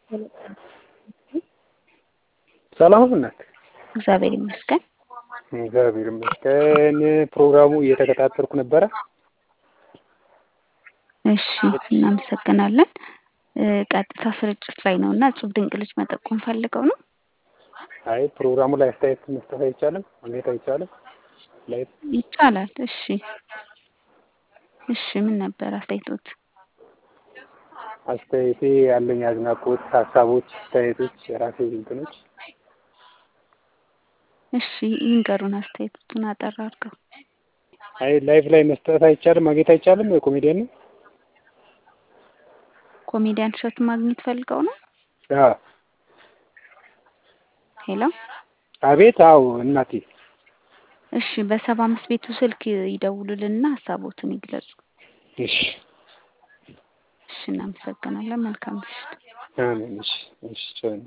ሰላም እናት እግዚአብሔር ይመስገን። እግዚአብሔር ይመስገን። ፕሮግራሙ እየተከታተልኩ ነበረ። እሺ እናመሰግናለን። ቀጥታ ስርጭት ላይ ነው እና እጹብ ድንቅ ልጅ መጠቆም ፈልገው ነው። አይ ፕሮግራሙ ላይ አስተያየት መስጠት አይቻልም? ማግኘት አይቻልም? ላይ ይቻላል። እሺ እሺ ምን ነበር አስተያየቶት? አስተያየቴ ያለኝ አድናቆት፣ ሀሳቦች፣ አስተያየቶች፣ የራሴ እንትኖች እሺ ይንገሩን አስተያየቶቱን አጠር አድርገው። አይ ላይቭ ላይ መስጠት አይቻልም? ማግኘት አይቻልም? የኮሜዲያን ነው ኮሜዲያን እሸቱ ማግኘት ፈልገው ነው። አዎ ሄሎ አቤት። አዎ እናቴ እሺ በሰባ አምስት ቤቱ ስልክ ይደውሉልንና ሀሳቦትን ይግለጹ። እሺ እሺ እናመሰግናለን። መልካም ምሽት። አሜን። እሺ እሺ